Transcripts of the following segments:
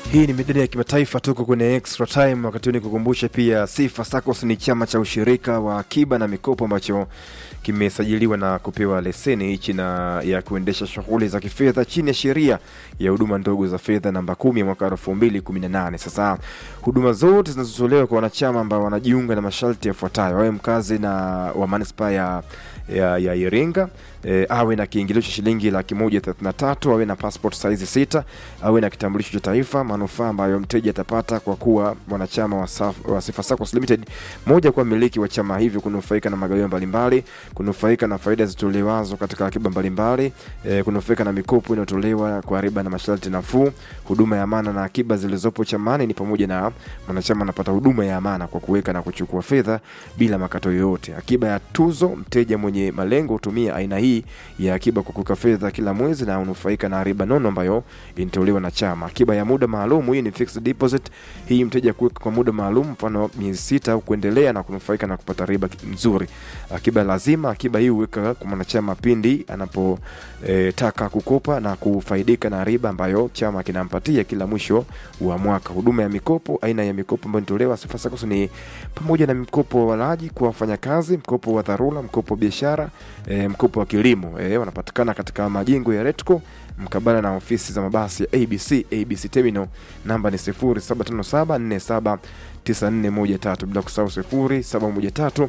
Hii ni midani ya kimataifa, tuko kwenye extra time. Wakati huu nikukumbushe pia, Sifa SACCOS ni chama cha ushirika wa akiba na mikopo ambacho kimesajiliwa na kupewa leseni hichi na ya kuendesha shughuli za kifedha chini ya sheria ya huduma ndogo za fedha namba kumi ya mwaka elfu mbili kumi na nane. Sasa huduma zote zinazotolewa kwa wanachama ambao wanajiunga na masharti yafuatayo: awe mkazi na wa manispaa ya ya, ya Iringa e, awe na kiingilio cha shilingi laki moja thelathini na tatu awe na passport size sita awe na kitambulisho cha taifa. Manufaa ambayo mteja atapata kwa kuwa mwanachama wa, Saf, wa Sifa SACCOS Limited, moja, kuwa mmiliki wa chama hivyo, kunufaika na magawio mbalimbali, kunufaika na faida zitolewazo katika akiba mbalimbali, e, kunufaika na mikopo inayotolewa kwa riba na masharti nafuu. Huduma ya amana na akiba zilizopo chamani ni pamoja na mwanachama anapata huduma ya amana kwa kuweka na kuchukua fedha bila makato yoyote. Akiba ya tuzo, mteja mwenye malengo hutumia aina hii ya akiba kwa kuweka fedha kila mwezi na unufaika na riba nono ambayo inatolewa na chama. Akiba ya muda maalum, hii ni fixed deposit. Hii mteja kuweka kwa muda maalum, mfano miezi sita au kuendelea, na kunufaika na kupata riba nzuri. Akiba lazima, akiba hii huweka kwa mwanachama pindi anapotaka e, kukopa na kufaidika na riba ambayo chama kinampatia kila mwisho wa mwaka. Huduma ya mikopo, aina ya mikopo ambayo inatolewa Sifa SACCOS ni pamoja na mkopo wa walaji kwa wafanyakazi, mkopo wa dharura, mkopo wa biashara e, mkopo wa kilimo e, wanapatikana katika majengo ya Retco mkabala na ofisi za mabasi ya ABC ABC Terminal. Namba ni 075747 9413 bila kusahau 0713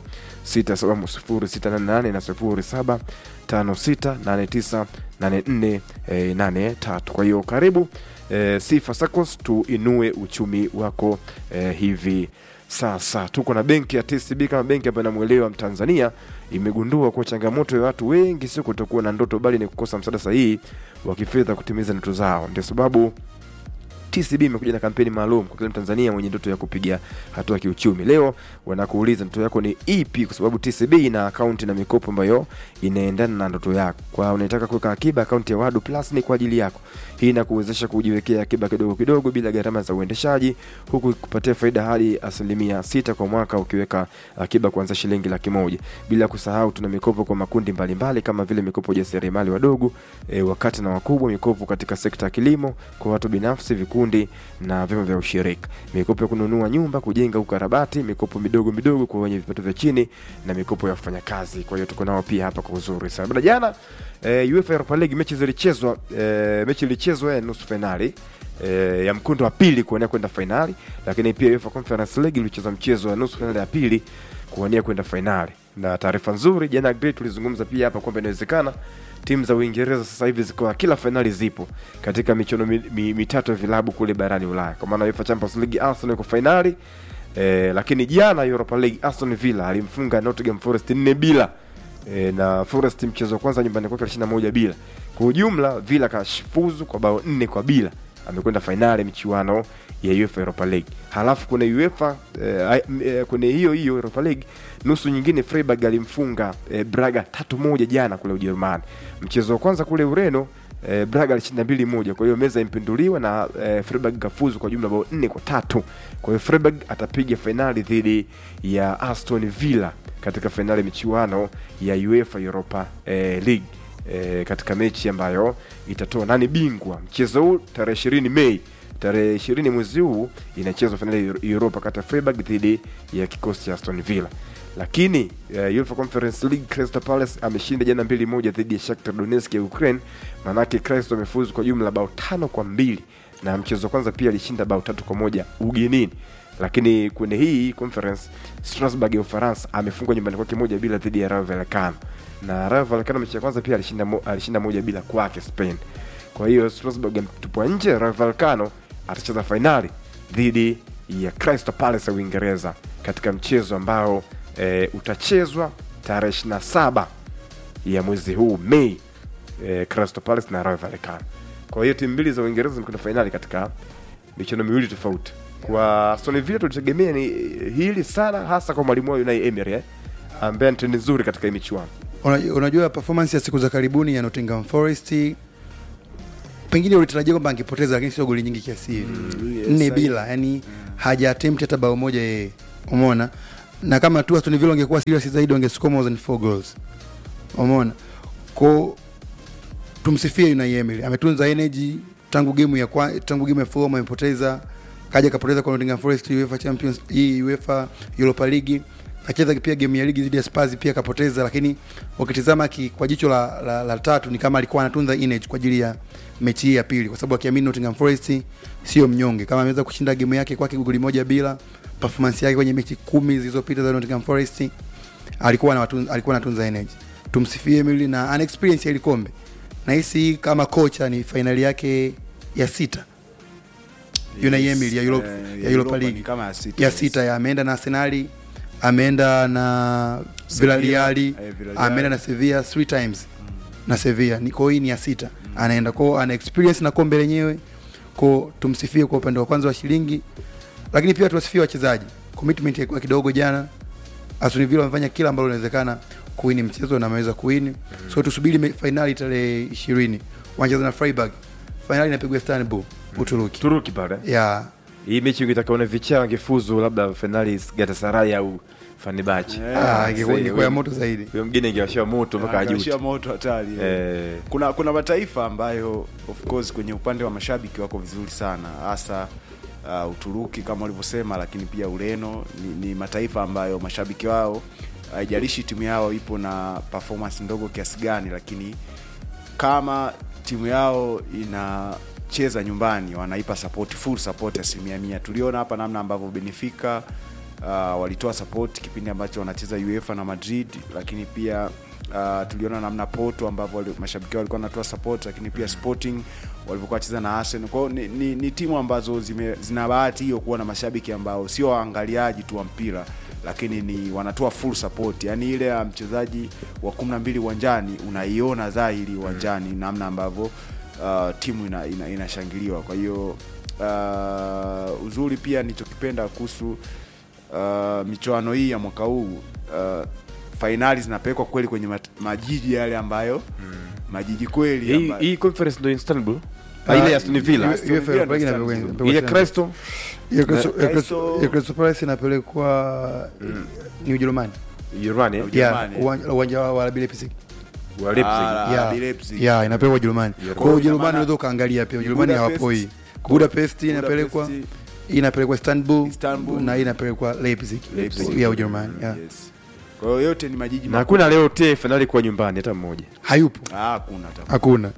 67068 na 0756898483. Kwa hiyo karibu e, Sifa SACCOS tuinue uchumi wako e, hivi sasa tuko na benki ya TCB kama benki ambayo inamwelewa Mtanzania, imegundua kuwa changamoto ya watu wengi sio kutokuwa na ndoto, bali ni kukosa msaada sahihi wa kifedha kutimiza ndoto zao. Ndio sababu TCB imekuja na kampeni maalum kwa kila Mtanzania mwenye ndoto ya kupiga hatua kiuchumi. Leo wanakuuliza ndoto yako ni ipi, kwa sababu TCB ina akaunti na mikopo ambayo inaendana na ndoto yako. Kwa unataka kuweka akiba, akaunti ya Wadu Plus ni kwa ajili yako. Hii inakuwezesha kujiwekea akiba kidogo kidogo bila gharama za uendeshaji, huku kupatia faida hadi asilimia sita kwa mwaka ukiweka akiba kuanzia shilingi laki moja. Bila kusahau tuna mikopo kwa makundi mbalimbali mbali, kama vile mikopo ya jasiriamali wadogo, e, wakati na wakubwa, mikopo katika sekta ya kilimo kwa watu binafsi, vikundi na vyama vya ushirika, mikopo ya kununua nyumba, kujenga, ukarabati, mikopo midogo midogo kwa wenye vipato vya chini na mikopo ya wafanyakazi. Kwa hiyo tuko nao pia hapa kwa uzuri sana. Baada jana e, UEFA Europa League mechi zilichezwa, e, mechi ilichezwa ya nusu finali e, ya mkondo wa pili kuwania kwenda fainali, lakini pia UEFA Conference League ilicheza mchezo wa nusu finali ya pili kuwania kwenda fainali. Na taarifa nzuri jana, great, tulizungumza pia hapa kwamba inawezekana timu za Uingereza sasa hivi zikawa kila fainali zipo katika michuano mi, mi, mitatu ya vilabu kule barani Ulaya, kwa maana UEFA Champions League Arsenal iko fainali e, lakini jana Europa League Aston Villa alimfunga Nottingham Forest nne bila e, na Forest mchezo wa kwanza nyumbani kwake alishinda moja bila. Kwa ujumla Villa kashifuzu kwa bao nne kwa bila amekwenda fainali michuano ya UEFA Europa League. Halafu kuna UEFA eh, eh, kwenye hiyo hiyo Europa League nusu nyingine Freiburg alimfunga eh, Braga tatu moja jana kule Ujerumani. Mchezo wa kwanza kule Ureno eh, Braga alishinda mbili moja, kwa hiyo meza impinduliwa na eh, Freiburg kafuzu kwa jumla bao nne kwa tatu. Kwa hiyo Freiburg atapiga fainali dhidi ya Aston Villa katika fainali michuano ya UEFA Europa eh, League e, katika mechi ambayo itatoa nani bingwa. Mchezo huu tarehe ishirini Mei, tarehe ishirini mwezi huu inachezwa fainali ya Europa kati ya Freiburg dhidi ya kikosi cha Aston Villa. Lakini uh, UEFA Conference League Crystal Palace ameshinda jana mbili moja dhidi ya Shakhtar Donetsk ya Ukraine. Maanake Crystal amefuzu kwa jumla bao tano kwa mbili na mchezo wa kwanza pia alishinda bao tatu kwa moja ugenini lakini kwenye hii conference Strasbourg ya Ufaransa amefungwa nyumbani kwake moja bila dhidi ya Rayo Vallecano, na Rayo Vallecano mechi ya kwanza pia alishinda, mo, alishinda moja bila kwake Spain. Kwa hiyo Strasbourg ametupwa nje. Rayo Vallecano atacheza fainali dhidi ya Crystal Palace ya Uingereza katika mchezo ambao e, utachezwa tarehe 27 ya mwezi huu Mei, e, Crystal Palace na Rayo Vallecano. Kwa hiyo timu mbili za Uingereza zimekwenda fainali katika michuano miwili tofauti kwa Aston Villa tulitegemea ni hili sana, hasa kwa mwalimu wao Unai Emery eh, ambaye ni nzuri katika hii michuano. Unajua, performance ya siku za karibuni ya Nottingham Forest pengine ulitarajia kwamba angepoteza, lakini sio goli nyingi kiasi hivi Mm, yes, nne I- bila, yani haja attempt hata bao moja yeye, umeona. Na kama tu Aston Villa wangekuwa serious zaidi wangescore more than 4 goals, umeona. Kwa tumsifie Unai Emery, ametunza energy tangu game ya kwa, tangu game ya Fulham amepoteza, kaja kapoteza kwa Nottingham Forest UEFA Champions hii UEFA Europa League, kacheza pia game ya ligi dhidi ya Spurs pia kapoteza, lakini ukitizama ki, kwa jicho la, la, la tatu ni kama alikuwa anatunza image kwa ajili ya mechi hii ya pili, kwa sababu akiamini Nottingham Forest sio mnyonge, kama ameweza kushinda game yake kwake goli moja bila performance yake kwenye mechi kumi zilizopita za Nottingham Forest alikuwa anatunza alikuwa anatunza energy. Tumsifie Emily na ana experience ya ile kombe. Nahisi kama kocha ni fainali yake ya sita. Unai Emery ya Europe, Eh, ya Europa ni League kama ya sita, ya yes. sita ya ameenda na Arsenal, ameenda na Villarreal, eh, Villarreal. ameenda na Sevilla three times na Sevilla. Ni kwa hii ni ya sita. Anaenda kwa ana experience na kombe lenyewe. Kwa tumsifie kwa upande wa kwanza wa shilingi. Lakini pia tuwasifie wachezaji. Commitment ilikuwa kidogo jana. Aston Villa wamefanya kila ambalo linawezekana kuwini mchezo na ameweza kuwini. So tusubiri me- fainali tarehe 20. Wanacheza na Freiburg. Fainali inapigwa Istanbul, Uturuki. Turuki pale Ya hii mechi ukitakaona vichaa wangefuzu labda finali Galatasaray au Fenerbahce. Eh, ah, sasa ingekuwa ingekuwa ya huyo- moto zaidi. huyo mgine ingewashia moto mpaka Angashia ajuti moto hatari Eh. kuna kuna mataifa ambayo of course kwenye upande wa mashabiki wako vizuri sana hasa uh, Uturuki kama ulivyosema, lakini pia Ureno ni, ni mataifa ambayo mashabiki wao haijalishi timu yao ipo na performance ndogo kiasi gani, lakini kama timu yao inacheza nyumbani wanaipa support, full support asilimia mia. Tuliona hapa namna ambavyo Benfica uh, walitoa support kipindi ambacho wanacheza UEFA na Madrid, lakini pia uh, tuliona namna Porto ambavyo wali- mashabiki wao walikuwa wanatoa support, lakini pia Sporting walivyokuwa wacheza na Arsenal. Kwa hiyo ni, ni, ni timu ambazo zime, zina bahati hiyo kuwa na mashabiki ambao sio waangaliaji tu wa mpira lakini ni wanatoa full support, yaani ile ya mchezaji wa kumi na mbili uwanjani unaiona dhahiri uwanjani namna ambavyo uh, timu ina, ina, inashangiliwa. Kwa hiyo uh, uzuri pia nilichokipenda kuhusu uh, michuano hii ya mwaka huu uh, fainali zinapelekwa kweli kwenye mat, majiji yale ambayo majiji kweli hii ambayo- hii conference ndio Istanbul Ah, Ah, ile ya Aston Villa Aston Villa Villa Europa League ndio inapigwa- Istanbul. ile inapigwa Crystal Ya Crystal- Na- ya Crystal- Crystal- ya Crystal Palace inapelekwa ni Ujerumani. Urani eh? Ujerumani. Ya, uwanja- uwanja wa RB Leipzig. wa Leipzig Ah, Ya, RB Leipzig. ya inapelekwa Ujerumani. Ujerumani. Kwa hiyo Ujerumani Ina maana- unaweza ukaangalia pia Ujerumani Budapest- hawapoi. Budapest inapelekwa Budapest, hii inapelekwa Istanbul, Istanbul. na hii inapelekwa Leipzig. Leipzig. Ya Ujerumani. Ya. Yes. Kwa hiyo yote ni majiji na makubwa. hakuna leo te finali kwa nyumbani hata mmoja Hayupo. Ah, hakuna hata Hakuna.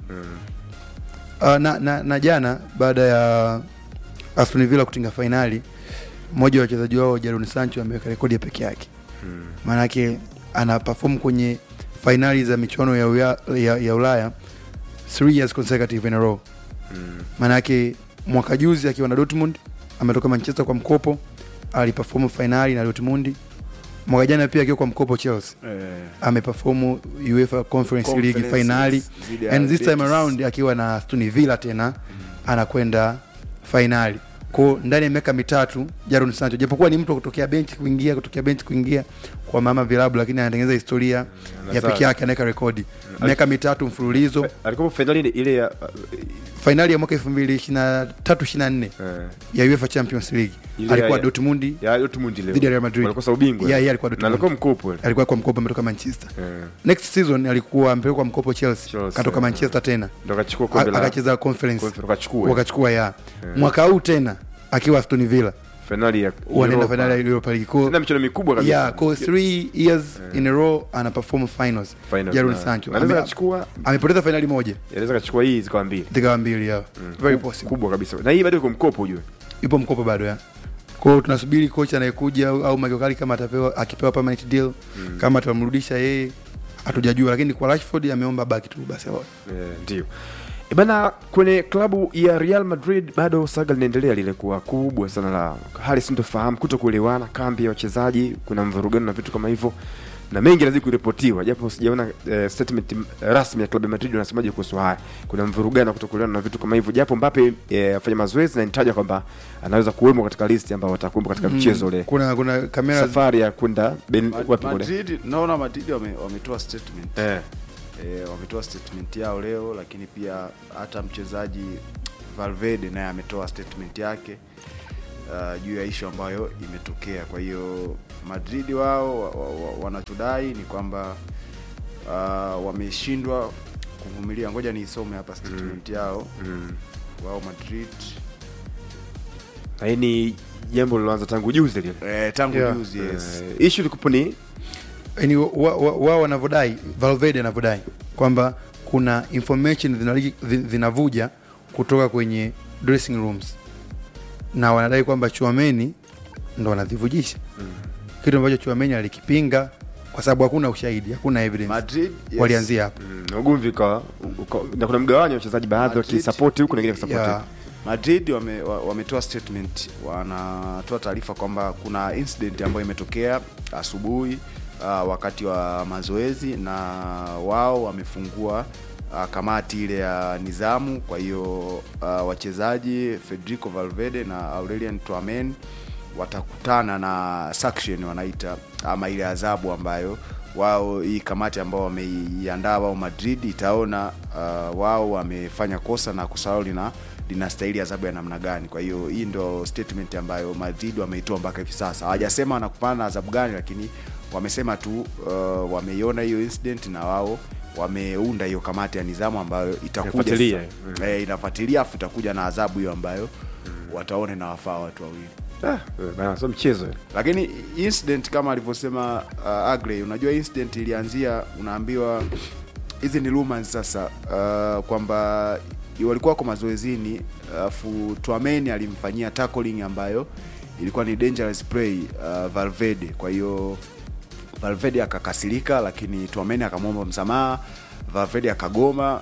Uh, na, na, na jana baada ya Aston Villa kutinga fainali, mmoja wa wachezaji wao Jadon Sancho ameweka rekodi ya peke yake. Maanake ana perform kwenye fainali za michuano ya, uya, ya, ya Ulaya three years consecutive in a row. Maanake mwaka juzi akiwa na Dortmund ametoka Manchester kwa mkopo, aliperform fainali na Dortmund. Mwaka jana pia akiwa kwa mkopo Chelsea eh, ameperform UEFA Conference League Conference finali dhidi ya and this time Betis. around akiwa na Aston Villa tena anakwenda fainali ko ndani ya miaka mitatu Jadon Sancho japokuwa ni mtu wa kutokea benchi kuingia kutokea benchi kuingia kwa mama vilabu lakini anatengeneza historia ya anazaa. peke yake anaweka rekodi miaka mitatu mfululizo alikuwa finali ile- ile ya fainali ya mwaka 2023 24 eh, ya UEFA Champions League Ile alikuwa ya- Dortmund ya Dortmund ile Dhidi ya Real Madrid. walikosa ubingwa Yeah, yeah, alikuwa na Dortmund. alikuwa mkopo ile alikuwa kwa mkopo ametoka Manchester eh, next season alikuwa amepelekwa mkopo Chelsea Chelsea, katoka yeah. Manchester tena ndo akachukua kombe la akacheza conference Conference, wakachukua wakachukua ya mwaka huu tena akiwa Aston Villa finali ya wanaenda Europa. finali ya Europa League Kwa- tena michuano mikubwa kabisa yeah, kwa three years in a row ana perform finals Finals, Jadon na- Sancho na anaweza Ame- akachukua amepoteza finali moja anaweza akachukua hii zikawa mbili zikawa mbili ya very possible kubwa kabisa na hii bado iko mkopo ujue ipo mkopo bado ya kwa hiyo tunasubiri kocha anayekuja au, au Michael Carrick kama atapewa akipewa permanent deal kama atamrudisha yeye hatujajua lakini kwa Rashford ameomba baki tu basi Eh, ndio E bana kwenye klabu ya Real Madrid bado saga linaendelea lile kuwa kubwa sana la hali sintofahamu kuto kuelewana kambi ya wachezaji kuna mvurugano na vitu kama hivyo na mengi lazima kuripotiwa japo sijaona eh, statement eh, rasmi ya klabu ya Madrid wanasemaje kuhusu haya kuna mvurugano kuto kuelewana na vitu kama hivyo japo Mbappe eh, afanya mazoezi na inataja kwamba anaweza kuwemo katika listi ambao watakuwepo katika mchezo ule kuna kuna kamera safari ya kwenda Ben- Ma- wapi kule Madrid naona Madrid wame- wametoa statement eh e, wametoa statement yao leo, lakini pia hata mchezaji Valverde naye ametoa statement yake uh, juu ya ishu ambayo imetokea. Kwa hiyo Madrid wao wa- wa- wa- wanachodai ni kwamba uh, wameshindwa kuvumilia. Ngoja niisome hapa statement yao. mm. wao Madrid Na hii ni jambo liloanza tangu juzi lile eh, tangu Yeah. juzi yes. Eh, issue ilikuwa ni yani wao wa, wa wanavyodai Valverde anavyodai kwamba kuna information zinali- zi- zinavuja kutoka kwenye dressing rooms na wanadai kwamba Chuameni ndo wanazivujisha kitu ambacho Chuameni alikipinga kwa sababu hakuna ushahidi, hakuna evidence. Madrid yes. Walianzia hapo mm, na ugomvi ukawa uka- na kuna mgawanyo wa wachezaji baadhi Madrid. wakisapoti huku na wengine wakisapoti ya huku. Madrid wame- wa- wametoa statement, wanatoa taarifa kwamba kuna incident ambayo imetokea asubuhi uh, wakati wa mazoezi na wao wamefungua uh, kamati ile ya nizamu. Kwa hiyo uh, wachezaji Federico Valverde na Aurelien Tchouameni watakutana na sanction wanaita ama ile adhabu ambayo wao hii kamati ambao wameiandaa wao Madrid itaona uh, wao wamefanya kosa na kosa lao lina linastahili adhabu ya namna gani. Kwa hiyo hii ndio statement ambayo Madrid wameitoa mpaka hivi sasa. Hawajasema wanakupana na adhabu gani, lakini wamesema tu uh, wameiona hiyo incident na wao wameunda hiyo kamati ya nidhamu ambayo itakuja Inafuatilia, sasa. mm. eh, inafuatilia afu itakuja na adhabu hiyo ambayo wataone na wafaa watu wawili Ah, eh, bana sio mchezo eh. lakini incident kama alivyosema uh, Agrey, unajua incident ilianzia, unaambiwa hizi ni rumors sasa, uh, kwamba walikuwa wako mazoezini, alafu Tchouameni alimfanyia tackling ambayo ilikuwa ni dangerous play uh, Valverde. Kwa hiyo Valverde akakasirika, lakini Tchouameni akamwomba msamaha. Valverde akagoma.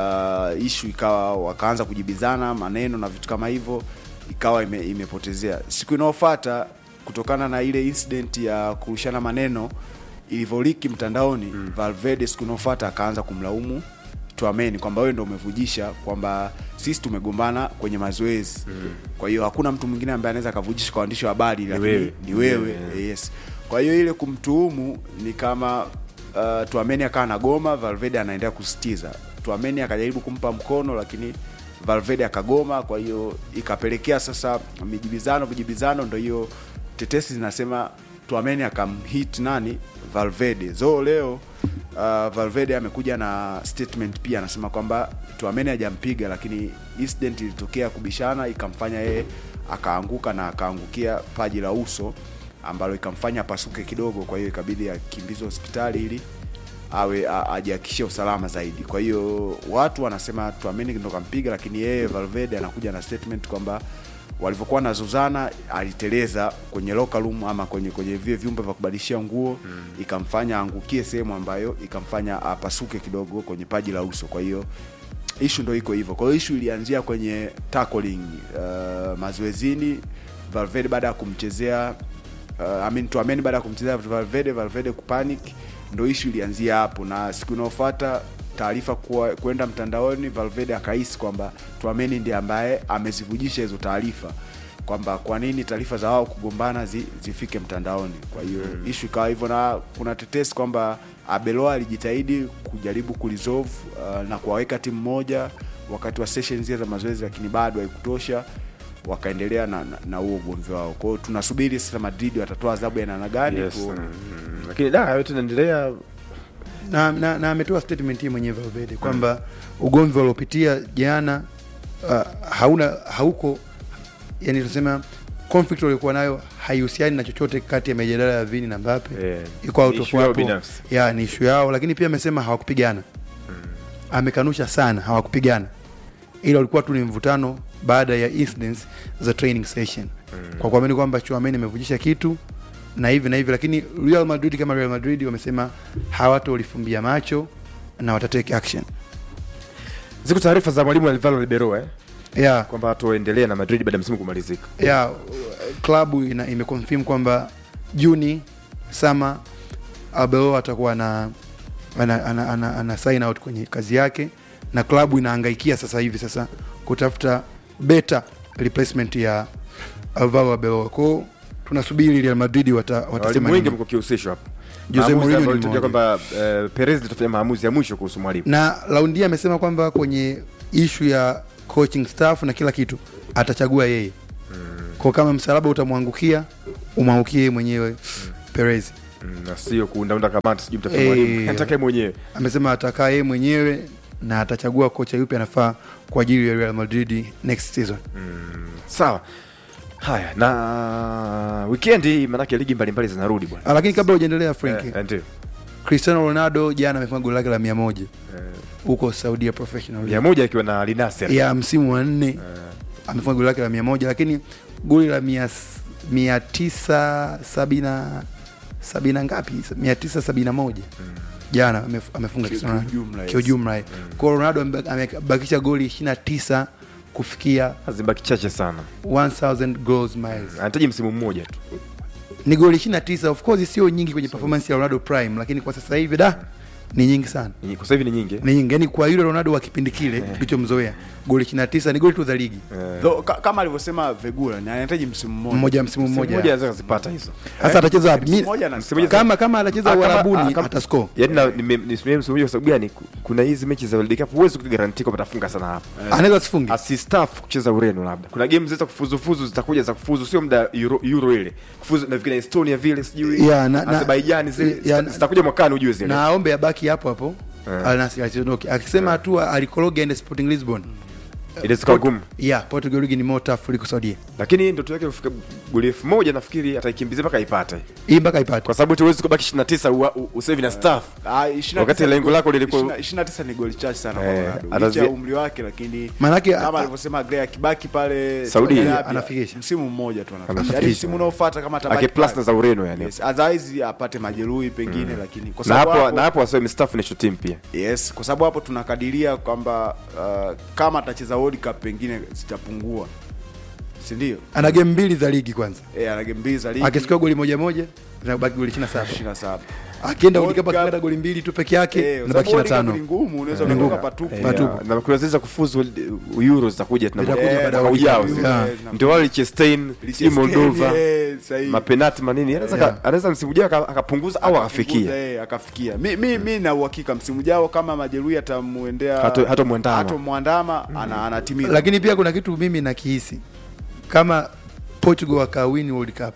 Uh, ishu ikawa wakaanza kujibizana maneno na vitu kama hivyo, ikawa ime, imepotezea. Siku inayofuata kutokana na ile incident ya kurushana maneno ilivyoliki mtandaoni mm. Valverde siku inayofuata akaanza kumlaumu Tchouameni kwamba wewe ndo umevujisha kwamba sisi tumegombana kwenye mazoezi mm. kwa hiyo hakuna mtu mwingine ambaye anaweza akavujisha kwa waandishi wa habari lakini wewe. ni wewe Yeah. yes kwa hiyo ile kumtuhumu ni kama uh, Tchouameni akawa na goma Valverde anaendelea kusitiza Tchouameni akajaribu kumpa mkono lakini Valverde akagoma kwa hiyo ikapelekea sasa mijibizano vijibizano ndo hiyo tetesi zinasema Tchouameni akamhit nani Valverde so leo uh, Valverde amekuja na statement pia anasema kwamba Tchouameni hajampiga lakini incident ilitokea kubishana ikamfanya yeye akaanguka na akaangukia paji la uso ambalo ikamfanya apasuke kidogo kwa hiyo ikabidi akimbizwe hospitali ili awe a- ajihakikishie usalama zaidi kwa hiyo watu wanasema Tchouameni ndo kampiga lakini yeye Valverde anakuja na statement kwamba walivyokuwa na Zuzana aliteleza kwenye locker room ama kwenye kwenye vile vyumba vya kubadilishia nguo mm. ikamfanya aangukie sehemu ambayo ikamfanya apasuke kidogo kwenye paji la uso kwa hiyo ishu ndo iko hivyo kwa hiyo ishu ilianzia kwenye tackling uh, mazoezini Valverde baada ya kumchezea uh, I mean Tchouameni baada ya kumchezea Valverde Valverde kupanic ndo ishu ilianzia hapo na siku inayofuata taarifa kuwa- kwenda mtandaoni Valverde akahisi kwamba Tchouameni ndiye ambaye amezivujisha hizo taarifa kwamba kwa nini taarifa za wao kugombana zi, zifike mtandaoni kwa hiyo mm. ishu ikawa hivyo na kuna tetesi kwamba Abeloa alijitahidi kujaribu kuresolve uh, na kuwaweka timu moja wakati wa session zile za mazoezi lakini bado haikutosha wakaendelea na na- na huo ugomvi wao kwa hiyo tunasubiri sasa Madrid watatoa adhabu ya namna gani Yes, tuone. mm, lakini da yote inaendelea na, na, na ametoa statement hii mwenyewe Valverde kwamba ugomvi waliopitia jana uh, hauna hauko yani tunasema conflict waliokuwa nayo haihusiani na chochote kati ya mijadala ya Vini na Mbappe eh, iko out ni of issue yao hapo. binafsi. ya ni issue yao lakini pia amesema hawakupigana amekanusha sana hawakupigana ila walikuwa tu ni mvutano baada ya incidents za training session kwa kuamini kwamba Tchouameni amevujisha kitu na hivi na hivi lakini Real Madrid kama Real Madrid wamesema hawatolifumbia macho na watatake action ziko taarifa za mwalimu Alvaro Ribeiro eh, yeah, kwamba hatoendelea na Madrid baada ya msimu kumalizika yeah, klabu ina imeconfirm kwamba Juni sama Abelo atakuwa na ana, ana, ana, ana sign out kwenye kazi yake na klabu inahangaikia sasa hivi sasa kutafuta better replacement ya Alvaro Abelo. Kwao tunasubiri Real Madrid wata, walimu watasema wengi nini. mko kihusishwa hapo Jose Maamuzi Mourinho ambayo ni ilitokea mmoja. kwamba eh, Perez litafanya maamuzi ya mwisho kuhusu mwalimu na raundi amesema kwamba kwenye ishu ya coaching staff na kila kitu atachagua yeye kwa kama msalaba utamwangukia umwangukie yeye mwenyewe Perez Mm, na sio kuundaunda kamati sijui mtafanya Eh. mwalimu atakaye mwenyewe amesema atakaa yeye mwenyewe na atachagua kocha yupi anafaa kwa ajili ya Real Madrid next season. sawa haya na wikendi manake ligi mbalimbali zinarudi bwana Ah, Lakini kabla hujaendelea Frank, Eh, ndio Cristiano Ronaldo jana amefunga goli lake la mia moja Eh, huko Saudia Professional mia League. moja akiwa na linasir ya msimu wa nne amefunga goli lake la mia moja lakini goli la mia, mia tisa sabina sabina ngapi mia tisa sabina moja jana amef- amefunga Ki- Cristiano Ronaldo. kiujumla, yes. kiujumla eh. kwa hiyo Ronaldo ameba- amebakisha goli 29 kufikia zibaki chache sana 1000 goals miles anahitaji msimu mmoja tu ni goli 29 of course sio nyingi kwenye performance ya Ronaldo prime lakini kwa sasa hivi da ni nyingi sana Ni- kwa sasa hivi ni nyingi eh? ni nyingi yani kwa yule Ronaldo wa kipindi kile tulichomzoea goli 29 ni goli tu za ligi Eh, Though, ka, kama alivyosema Vegura ni anahitaji msimu mmoja mmoja msimu msimu mmoja mmoja anaweza kuzipata hizo sasa atacheza wapi Msimu Mi- mmoja na msimu mmoja- kama kama anacheza Ah, kama- Uarabuni ah, kama- atascore yaani na- nime- nisimamia msimu mmoja kwa sababu gani Ku- kuna hizi mechi za World Cup huwezi kugaranti kwamba atafunga sana hapa anaweza sifunge asistaf kucheza Ureno labda. Kuna game zita kufuzufuzu zitakuja za kufuzu, sio muda Euro, Euro ile kufuzu na vikina Estonia vile sijui Yeah, na- na- Azerbaijan zile yeah, zita- na- zitakuja mwakani ujue zile. na aombe abaki hapo hapo Eh. Al Nassr asiondoke akisema hatua alikoroga ende Sporting Lisbon Inaweza kuwa ngumu. yeah Portugal ligi ni more tough kuliko Saudia Lakini ndoto yake kufika goli elfu moja nafikiri ataikimbizia mpaka aipate. hii mpaka ipate Kwa sababu tuwezi kubaki 29 ua- u- usevi na staff. Ah, 29 Wakati lengo lako lilikuwa- 29 ni goli chache sana kwa Eh, Ronaldo. atazi- Licha ya umri wake lakini Manake, kama a- alivyosema Gray akibaki pale Saudia, Arabia, anafikisha. msimu mmoja tu anafikisha. Anafikisha. Yaani msimu unaofuata kama atabaki Ake plus pale. na za Ureno yani. Yes, otherwise apate majeruhi pengine lakini kwa Na sababu hapo hapo- na hapo wasiwe mstaafu national team pia. Yes, kwa sababu hapo tunakadiria kwamba uh, kama atacheza World Cup pengine zitapungua, si ndio? ana game mbili za ligi kwanza Eh, ana game mbili za ligi akisikia goli moja moja zinabaki goli 27 27. akienda World World Cup Cup- akipata goli mbili tu peke yake Eh, kwa zinabaki sababu World Cup 25 ni ngumu, unaweza Ni kutoka ngumu. patupu. Eh, Patupu. na kuna zile za kufuzu Euro zitakuja tuna Zitakuja eh, baada ya mwaka wiki ujao. mbili. zile. Yeah. Ndio wale Liechtenstein, si Moldova. Eh, sahihi. mapenati manini anaweza Yeah. ka- anaweza msimu ujao aka- akapunguza au akafikia Akapunguza, eh, akafikia mi, mi, mi na uhakika msimu ujao kama majeruhi atamuendea Hato- hatomwandama. hatomwandama, ana anatimiza lakini pia kuna kitu mimi nakihisi kama Portugal wakawin World Cup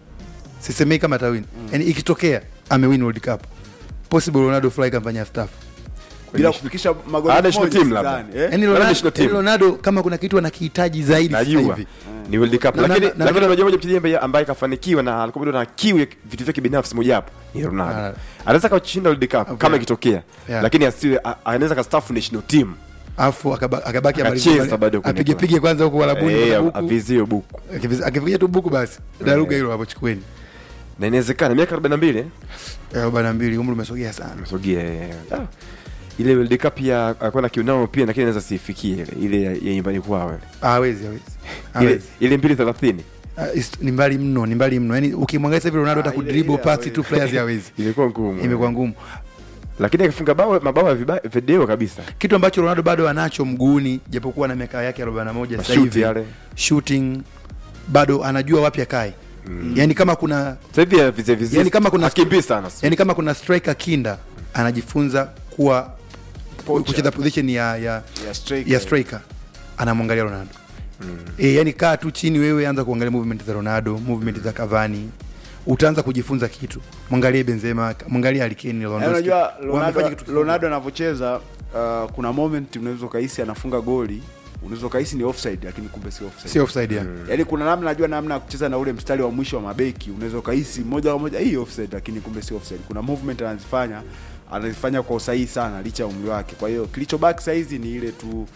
sisemei kama atawin yani ikitokea amewin World Cup possible Ronaldo fly kampanya staff bila kufikisha magoli Hana elfu moja, national team labda. sidhani, eh? yani Labda Ronaldo, national team. yani Ronaldo kama kuna kitu anakihitaji zaidi sasa najua hivi ni World Cup Na- lakini na- na- lakini na- unajua moja mchezaji ambaye ambaye kafanikiwa na alikuwa bado na kiu ya vitu vyake binafsi moja hapo ni Ah. Ronaldo anaweza kashinda World Cup Okay. kama ikitokea Yeah. lakini asiwe a- anaweza kastaafu national team afu akaba- akabaki Akacheza amalize- bado kwenye apige pige kwanza huko Warabuni eh kwenda huku. avizie buku Akiviz- akifikia tu buku basi daruga hilo hapo chukueni na inawezekana miaka 42 eh Eh, arobaini na mbili umri umesogea sana amesogea eh. Ah. ile World Cup ya alikuwa na kiu nao pia lakini anaweza sifikie ile ile ya ya nyumbani kwao ile Ah, hawezi hawezi ile hawezi ile 230 Ah, is- ni mbali mno ni mbali mno yani ukimwangalia sasa hivi Ronaldo hata Ah, ile- kudribble ile pasi hawezi. tu players hawezi ilikuwa ngumu imekuwa ngumu lakini akifunga bao mabao ya viba- video kabisa kitu ambacho Ronaldo bado anacho mguuni japokuwa na miaka yake 41 sasa Mashuti hivi yale. shooting bado anajua wapi akae yani kama kuna sasa hivi ya vize vize Yani kama kuna- akimbii sana yani kama kuna striker kinda anajifunza kuwa Poacher. kucheza position ya ya, ya striker. ya striker anamwangalia Ronaldo e, yani kaa tu chini wewe anza kuangalia movement za Ronaldo movement za Cavani utaanza kujifunza kitu mwangalie Benzema mwangalie Harry Kane Yaani Lewandowski unajua Wamefanya Ronaldo, kitu tofauti. Ronaldo anavyocheza uh, kuna moment unaweza ukahisi anafunga goli unaweza ukahisi ni offside lakini kumbe si offside si offside ya yaani kuna namna najua namna ya kucheza na ule mstari wa mwisho wa mabeki unaweza ukahisi moja kwa moja hii offside lakini kumbe si offside kuna movement anazifanya anazifanya kwa usahihi sana licha ya umri wake kwa hiyo kilichobaki sahizi ni ile tu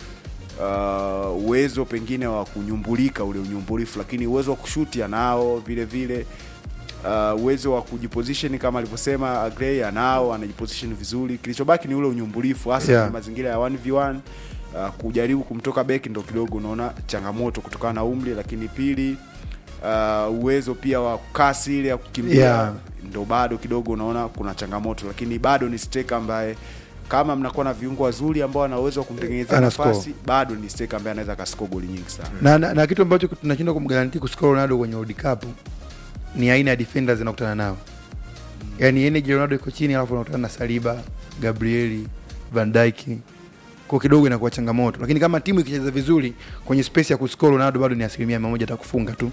uh, uwezo pengine wa kunyumbulika ule unyumbulifu lakini uwezo wa kushuti anao vile vile uh, uwezo wa kujiposition kama alivyosema Agrey anao anajiposition vizuri kilichobaki ni ule unyumbulifu hasa Yeah. kwenye mazingira ya 1v1 uh, kujaribu kumtoka beki ndo kidogo unaona changamoto kutokana na umri lakini pili uh, uwezo pia wa kasi ile ya kukimbia Yeah. ndo bado kidogo unaona kuna changamoto lakini bado ni striker ambaye kama mnakuwa na viungo wazuri ambao ana uwezo wa kumtengenezea Ana nafasi score. bado ni striker ambaye anaweza akascore goli nyingi sana na, na, na kitu ambacho tunashindwa kumgaranti kuscore Ronaldo kwenye World Cup ni aina ya defenders zinakutana nao yani energy ya Ronaldo iko chini alafu unakutana na Saliba Gabrieli Van Dijk kwa kidogo inakuwa changamoto lakini kama timu ikicheza vizuri kwenye space ya kuscore Ronaldo bado ni asilimia mia moja atakufunga tu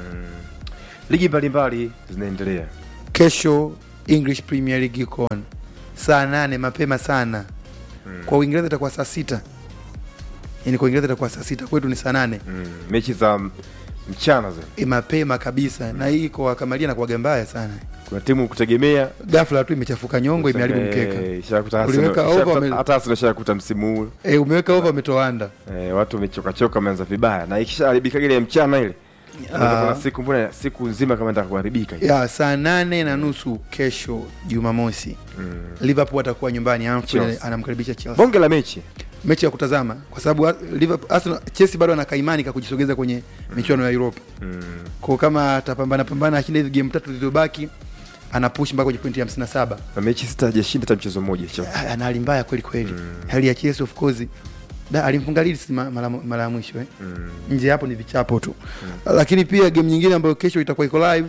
ligi mbalimbali zinaendelea kesho English Premier League iko on saa nane mapema sana kwa Uingereza itakuwa saa sita yani kwa Uingereza itakuwa saa sita kwetu ni saa nane mm. mechi za m- mchana zile E, mapema kabisa na hii kwa kamalia na kuwaga mbaya sana kuna timu kutegemea ghafla tu imechafuka nyongo imeharibu mkeka Eh, ishakuta Uliweka Arsenal- over, ishakuta- wame- hata Arsenal ishakuta msimu huu e, umeweka over umetoa anda eh, watu wamechokachoka wameanza vibaya na ikishaharibika ile ya mchana ile unaweza Ah. kuna siku mbona siku nzima kama nataka kuharibika ya saa nane na nusu kesho Jumamosi mm. Liverpool atakuwa nyumbani Anfield Chelsea. anamkaribisha Chelsea bonge la mechi mechi ya kutazama kwa sababu Ar- Liverpool Arsenal Chelsea bado ana kaimani ka kujisogeza kwenye michuano ya Europa mm. kwa kama atapambana pambana ashinda hizi game tatu zilizobaki ana push mpaka kwenye pointi 57 na mechi sita hajashinda hata mchezo mmoja Chelsea. Ah, ana hali mbaya kweli kweli hali ya Chelsea of course da alimfunga Leeds ma- mara mara ya mwisho eh Mm. nje hapo ni vichapo tu lakini pia game nyingine ambayo kesho itakuwa iko live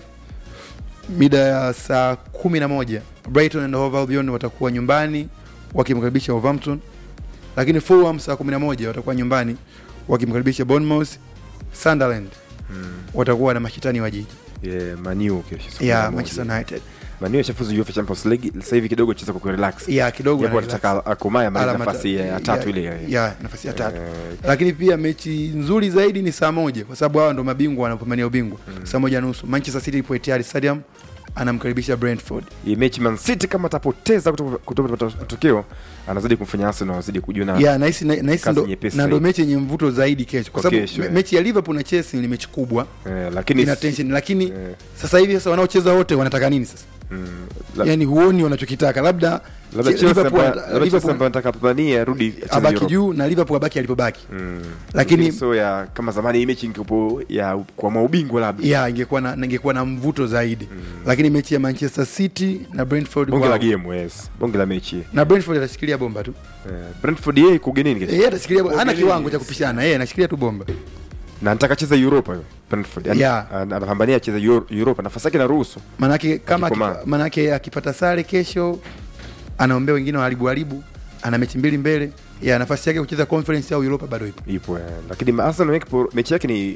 mida ya saa kumi na moja Brighton and Hove Albion watakuwa nyumbani wakimkaribisha Wolverhampton lakini Fulham saa kumi na moja watakuwa nyumbani wakimkaribisha Bournemouth Sunderland Mm. watakuwa na mashitani wa jiji Yeah, Man U kesho siku ya moja. Manchester United Man U ashafuzu UEFA Champions League sasa hivi kidogo cheza kwa kurelax ya kidogo japo na anataka akomae amalize alama nafasi ta- ya ya tatu ile ya nafasi ya tatu Eh, lakini pia mechi nzuri zaidi ni saa moja kwa sababu hawa ndo mabingwa wanapambania ubingwa saa moja nusu Manchester City ipo Etihad Stadium anamkaribisha Brentford hii mechi Man City kama atapoteza kuto- kutopata matokeo anazidi kumfanya Arsenal wazidi kujiona ya nahisi na- nahisi Kazi ndo nyepesi na ndo zaidi. mechi yenye mvuto zaidi kesho kwa Kwa sababu kesho, me- eh. mechi ya Liverpool na Chelsea ni mechi kubwa eh, lakini ina tension lakini eh, sasa hivi sasa wanaocheza wote wanataka nini sasa mm, la- yani huoni wanachokitaka labda labda Che- Chelsea Liverpool ambaye- ata- labda Chelsea Liverpool ambaye anataka kupambania arudi acheze abaki Europe. juu na Liverpool abaki alipobaki Mm. Lakini- so ya kama zamani hii mechi ingekuwa ya kwa maubingwa labda ya ingekuwa na ingekuwa na mvuto zaidi lakini mechi ya Manchester City na Brentford bonge wow. la game yes bonge la mechi na Brentford atashikilia bomba tu eh, Brentford yeye iko ugenini kesho yeye atashikilia bomba hana Ugenini, kiwango cha yes. kupishana yeye anashikilia tu bomba na anataka cheza Europa hiyo Brentford yani Yeah. an- anapambania acheze Euro- Europa nafasi yake inaruhusu manake kama Akikomaa. akipa- manake akipata sare kesho anaombea wengine waharibu haribu ana mechi mbili mbele ya nafasi yake kucheza conference au Europa bado ipo ipo eh. lakini Arsenal yake mechi yake ni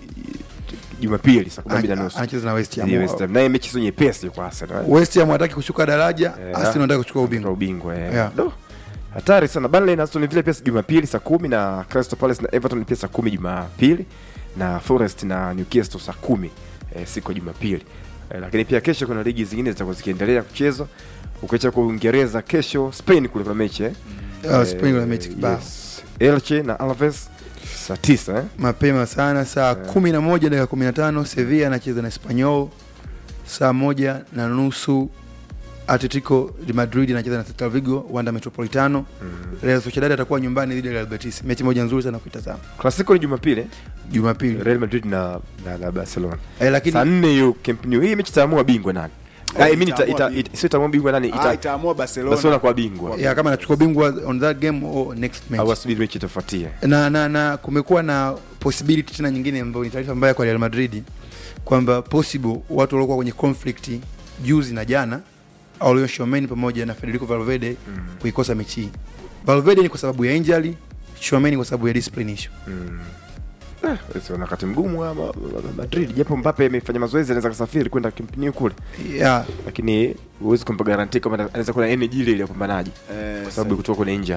Jumapili saa kumi na mbili na Ana- nusu anacheza na West Ham Dhidi ya West Ham. naye mechi sio nyepesi kwa Arsenal eh. West Ham hataki kushuka daraja Eh, Arsenal anataka kuchukua Kwa ubingwa ubingwa eh. Yeah. Do. hatari sana Burnley na Aston Villa pia Jumapili saa kumi na Crystal Palace na Everton pia saa kumi Jumapili na Forest na Newcastle saa kumi eh, siku ya Jumapili eh, lakini pia kesho kuna ligi zingine zitakuwa zikiendelea kuchezwa ukiacha kwa Uingereza kesho Spain kule kuna mechi eh. Ah, Spain kuna mechi kibao. yes. Elche na Alaves saa tisa eh. mapema sana saa kumi na moja dakika kumi na tano Sevilla anacheza na Espanyol saa moja na nusu Atletico de Madrid anacheza na Celta Vigo Wanda Metropolitano Real Sociedad atakuwa nyumbani dhidi ya Real Betis mechi moja nzuri sana kuitazama Clasico ni Jumapili eh. Jumapili Real Madrid na, na, na Barcelona eh, lakini saa nne hiyo Camp Nou hii mechi itaamua bingwa nani Oh, Ah, I mean, ita- itaamua ita- bingwa. ita- sio itaamua bingwa nani Ah, ita itaamua Barcelona. Barcelona kwa bingwa ya kama anachukua bingwa on that game or next au match asubiri mechi itafuatia na, na, na kumekuwa na possibility tena nyingine ambayo ni taarifa mbaya kwa Real Madrid kwamba possible watu waliokuwa kwenye conflict juzi na jana Aurelien Tchouameni pamoja na Federico Valverde Mm. kuikosa mechi hii. Valverde ni kwa sababu ya injury, Tchouameni kwa sababu ya discipline issue. Mm. Eh, sio na wakati mgumu wa ma- ma- Madrid japo Mbappe amefanya mazoezi anaweza kusafiri kwenda Camp Nou kule Yeah, lakini huwezi kumpa guarantee kama anaweza kuwa na energy ile ile ya upambanaji Eh, kwa sababu kutoka kwenye injury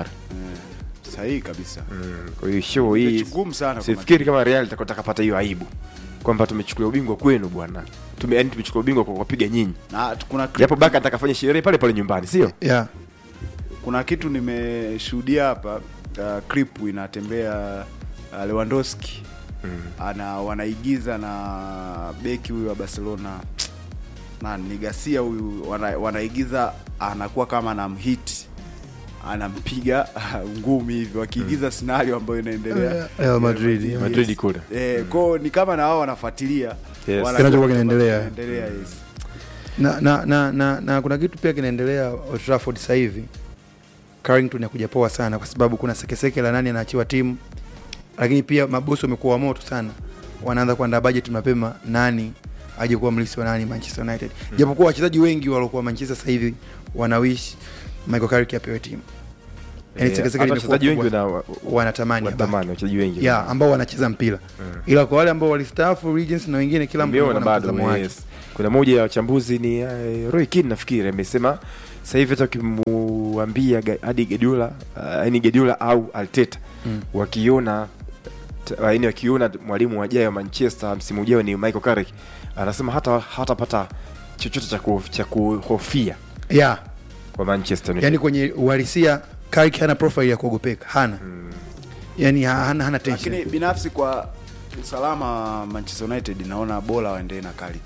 eh, sahihi kabisa mm. kwa hiyo show hii Mechi ngumu sana kwa sifikiri kama Real itakuwa takapata hiyo aibu kwamba tumechukua ubingwa kwenu bwana tume yani tumechukua ubingwa kwa kuwapiga nyinyi na t- kuna clip- japo Baka atakafanya sherehe pale pale nyumbani sio yeah. kuna kitu nimeshuhudia hapa uh, clip inatembea uh, Lewandowski mm. ana wanaigiza na beki huyu wa Barcelona na ni Garcia huyu wana, wanaigiza anakuwa kama anamhit anampiga ngumi hivi wakiigiza scenario ambayo inaendelea Real Madrid, Yes. yeah. Madrid kule. eh, kwao ni kama na wao wanafuatilia Yes. wanajua Kinachokuwa kwamba kinaendelea. kinaendelea, yes. Na, na, na, na, na kuna kitu pia kinaendelea Old Trafford sasa hivi. Carrington yakuja poa sana kwa sababu kuna sekeseke la nani anaachiwa timu, lakini pia mabosi wamekuwa wa moto sana, wanaanza kuandaa budget mapema, nani aje kuwa mlisi wa nani Manchester United, japokuwa wachezaji wengi waliokuwa Manchester sasa hivi wanawish Michael Carrick apewe timu, yani Eh, sekeseke hata limekuwa wachezaji wengi kubwa. wana- wanatamani abaki. wanatamani wachezaji wengi ya ambao wanacheza mpira Mm. ila kwa wale ambao walistaafu Regents na wengine kila mtu Nimeona ana bado mtazamo wake. yes. kuna moja ya wachambuzi ni uh, Roy Keane nafikiri amesema sasa hivi hata ukimu kuambia ga- hadi Guardiola uh, yani Guardiola au Arteta Mm. wakiona t- yaani wakiona mwalimu wajaye wa Manchester msimu ujao ni Michael Carrick anasema hata hatapata chochote cha ku- cha kuhofia yeah. kwa Manchester United. yani kwenye uhalisia Carrick hana profile ya kuogopeka hana yani ha- hana, hana tension lakini binafsi kwa usalama wa Manchester United naona bora waendelee na Carrick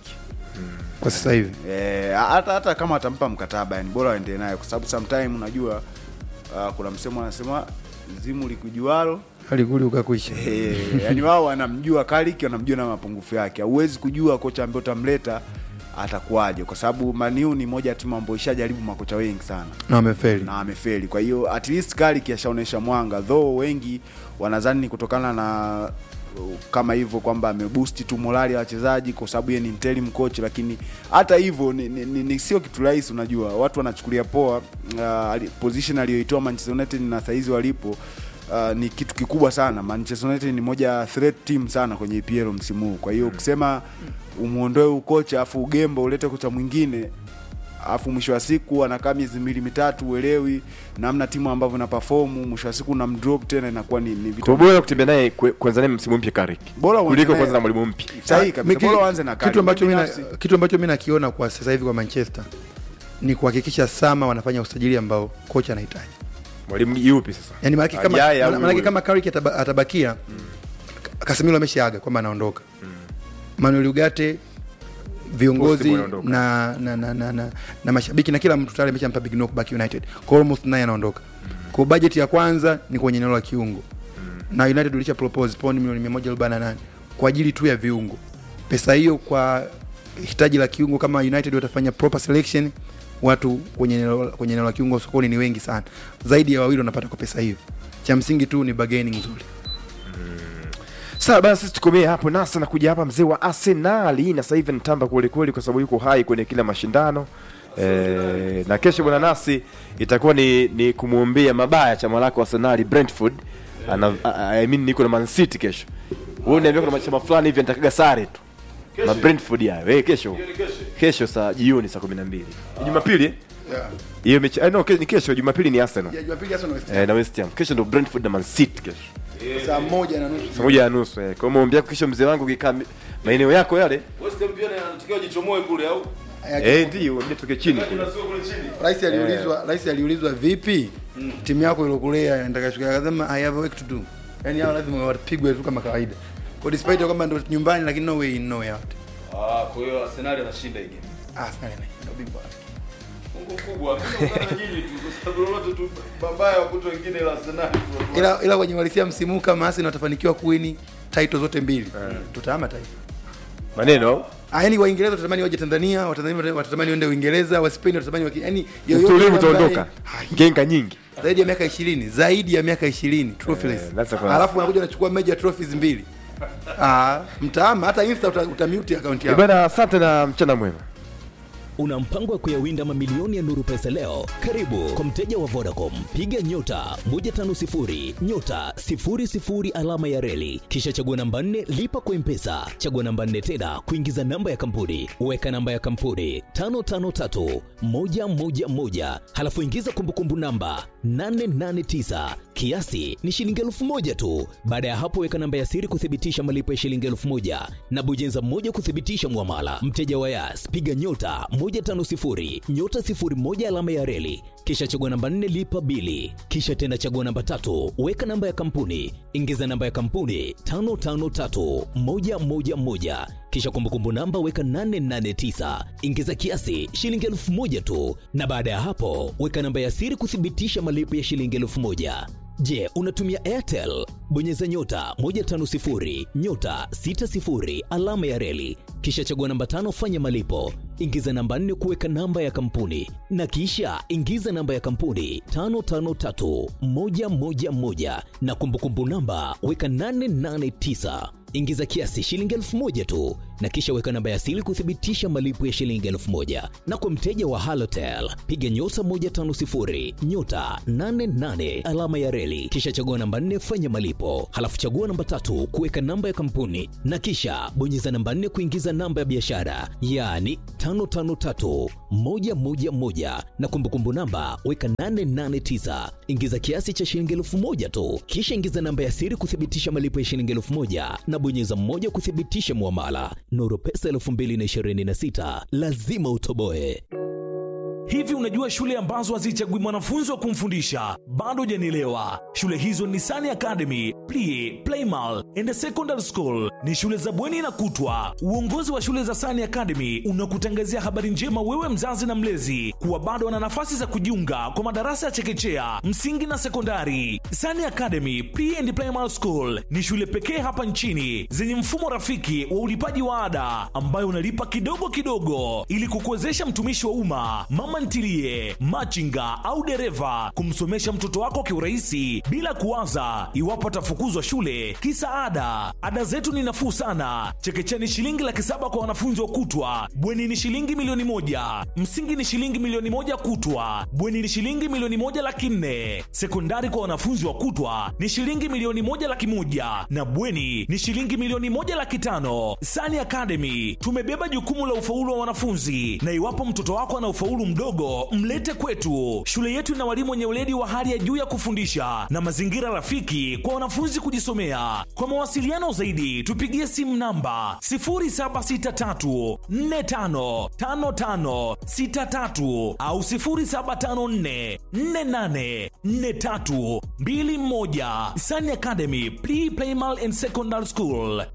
kwa sasa hivi Eh, hata hata kama atampa mkataba yani bora waendelee naye kwa sababu sometime unajua uh, kuna msemo anasema zimu likujualo alikuli ukakuisha Eh, yani wao wanamjua Carrick wanamjua na mapungufu yake hauwezi kujua kocha ambaye utamleta atakuwaje kwa sababu Maniu ni moja ya timu ambayo ishajaribu makocha wengi sana na wamefeli na amefeli. Kwa hiyo at least Carrick ashaonesha mwanga, though wengi wanadhani ni kutokana na uh, kama hivyo kwamba ameboost tu morali ya wachezaji kwa sababu yeye ni interim coach, lakini hata hivyo ni, ni, ni, ni sio kitu rahisi. Unajua watu wanachukulia poa uh, ali- position aliyoitoa Manchester United na saizi walipo Uh, ni kitu kikubwa sana. Manchester United ni moja ya threat team sana kwenye EPL msimu huu. Kwa hiyo ukisema umuondoe ukocha afu ugembo ulete kocha mwingine alafu mwisho wa siku anakaa miezi miwili mitatu uelewi namna timu ambavyo na perform mwisho wa siku unamdrop tena inakuwa ni, ni Kwa vitu bora kutembea naye kwe- kwanza naye msimu mpya Carrick. Bora uanze kuliko naye. kwanza na mwalimu mpya. sahihi Ah, kabisa mi- bora uanze na kitu Carrick. ambacho Mimi mimi na- binafsi, kitu ambacho mimi nakiona kwa sasa hivi kwa Manchester ni kuhakikisha sama wanafanya usajili ambao kocha anahitaji Mwalimu yupi sasa? yani maanake kama, Ajaye au maanake huyu? kama Carrick ataba, atabakia Casemiro ameshaaga kwamba anaondoka Manuel Ugarte viongozi Possible anaondoka. na na, na, na, na na mashabiki na kila mtu tayari ameshampa big no kubaki United kwa almost naye anaondoka kwa budget ya kwanza ni kwenye eneo la kiungo na United ulisha propose pound milioni 148 kwa ajili tu ya viungo pesa hiyo kwa hitaji la kiungo kama United watafanya proper selection watu kwenye eneo kwenye eneo la kiungo sokoni ni wengi sana zaidi ya wawili wanapata kwa pesa hiyo cha msingi tu ni bargaining nzuri Sawa basi sisi tukomee hapo nasa na kuja hapa mzee wa Arsenal na sasa hivi nitamba kweli kweli kwa sababu yuko hai kwenye kila mashindano. E, na kesho bwana nasi itakuwa ni, ni kumwombea mabaya chama lako Arsenal Brentford. Ana, I mean niko na Man City kesho. Wewe uniambia kuna machama fulani hivi nitakaga sare tu. Na Brentford ya. Wewe kesho. Kesho saa jioni saa 12. Ni Jumapili? eh? Hiyo mechi eh, no, ke- ni kesho Jumapili ni Arsenal. ya Jumapili hasa Eh, na West Ham. Kesho ndo Brentford na Man City kesho. saa moja na nusu Saa moja na nusu eh. Kwa hiyo maombi yako kesho mzee wangu kikaa mi- maeneo yako yale. West Ham pia anatakiwa jichomoe kule au? Eh, ndio mimi tuke chini kule. Kuna sio kule chini. Rais aliulizwa rais aliulizwa vipi timu yako ilokulea nataka shuka akasema I have work to do. Yaani hao lazima wapigwe tu kama kawaida. Kwa despite ya kwamba ndo nyumbani lakini no way in no way out. Ah, kwa hiyo Arsenal anashinda hii game. Ah, sana ndio bingwa. Mungu mkubwa. Hakuna na nyinyi tu kwa sababu lolote tu mabaya wa kuto wengine la Arsenal. tu. Ila ila kwenye walisia msimu huu kama Arsenal watafanikiwa kuwini title zote mbili. Tutahama taifa. Maneno Ah, yani Waingereza watatamani waje Tanzania, Watanzania watatamani waende Uingereza, Waspain watatamani waki, yani yoyote utulivu ambaye- utaondoka. Ah, Genga nyingi. zaidi ya miaka 20 zaidi ya miaka 20 trophyless Eh, that's a class. alafu wanakuja wanachukua major trophies mbili ah mtaama hata insta uta, utamute account Eh, yako bwana asante na mchana mwema. Una mpango wa kuyawinda mamilioni ya Nuru Pesa leo? Karibu kwa mteja wa Vodacom, piga nyota 150 nyota 00 alama ya reli, kisha chagua namba 4 lipa kwa Mpesa, chagua namba 4 tena kuingiza namba ya kampuni, weka namba ya kampuni 553 111, halafu ingiza kumbukumbu namba 889 kiasi ni shilingi elfu moja tu. Baada ya hapo, weka namba ya siri kuthibitisha malipo ya shilingi elfu moja na bonyeza moja kuthibitisha mwamala. Mteja wa Yas, piga nyota 150 nyota 01 alama ya reli, kisha chagua namba 4 lipa bili, kisha tena chagua namba tatu, weka namba ya kampuni, ingiza namba ya kampuni 553111 kisha kumbukumbu namba weka 889 ingiza kiasi shilingi elfu moja tu, na baada ya hapo weka namba ya siri kuthibitisha malipo ya shilingi elfu moja. Je, unatumia Airtel? Bonyeza nyota 150 nyota 60 alama ya reli, kisha chagua namba tano, fanya malipo, ingiza namba nne kuweka namba ya kampuni, na kisha ingiza namba ya kampuni 553111 na kumbukumbu namba weka 889 ingiza kiasi shilingi elfu moja tu na kisha weka namba ya siri kuthibitisha malipo ya shilingi elfu moja na kwa mteja wa halotel piga nyota 150 nyota 88 alama ya reli kisha chagua namba 4 fanya malipo halafu chagua namba tatu kuweka namba ya kampuni na kisha bonyeza namba 4 kuingiza namba ya biashara yaani 553111 na kumbukumbu namba weka 889 ingiza kiasi cha shilingi elfu moja tu kisha ingiza namba ya siri kuthibitisha malipo ya shilingi elfu moja na bonyeza mmoja kuthibitisha muamala nuru pesa 2026 lazima utoboe Hivi unajua shule ambazo hazichagui mwanafunzi wa kumfundisha? Bado hujanielewa. Shule hizo ni Sani Academy, Plie, Playmal and Secondary School. Ni shule za bweni na kutwa. Uongozi wa shule za Sani Academy unakutangazia habari njema wewe mzazi na mlezi kuwa bado wana nafasi za kujiunga kwa madarasa ya chekechea, msingi na sekondari. Sani Academy, Plie and Playmal School ni shule pekee hapa nchini zenye mfumo rafiki wa ulipaji wa ada ambayo unalipa kidogo kidogo ili kukuwezesha mtumishi wa umma, mama ntilie, machinga au dereva kumsomesha mtoto wako kiurahisi bila kuwaza iwapo atafukuzwa shule kisa ada. Ada zetu ni nafuu sana. Chekechea ni shilingi laki saba kwa wanafunzi wa kutwa, bweni ni shilingi milioni moja, msingi ni shilingi milioni moja kutwa, bweni ni shilingi milioni moja laki nne, sekondari kwa wanafunzi wa kutwa ni shilingi milioni moja laki moja na bweni ni shilingi milioni moja laki tano. Sani Academy tumebeba jukumu la ufaulu wa wanafunzi, na iwapo mtoto wako ana ufaulu mdogo, mlete kwetu. Shule yetu ina walimu wenye weledi wa hali ya juu ya kufundisha na mazingira rafiki kwa wanafunzi kujisomea. Kwa mawasiliano zaidi, tupigie simu namba 0763455563 au 0754484321. Sani Academy Pre Primal and Secondary School.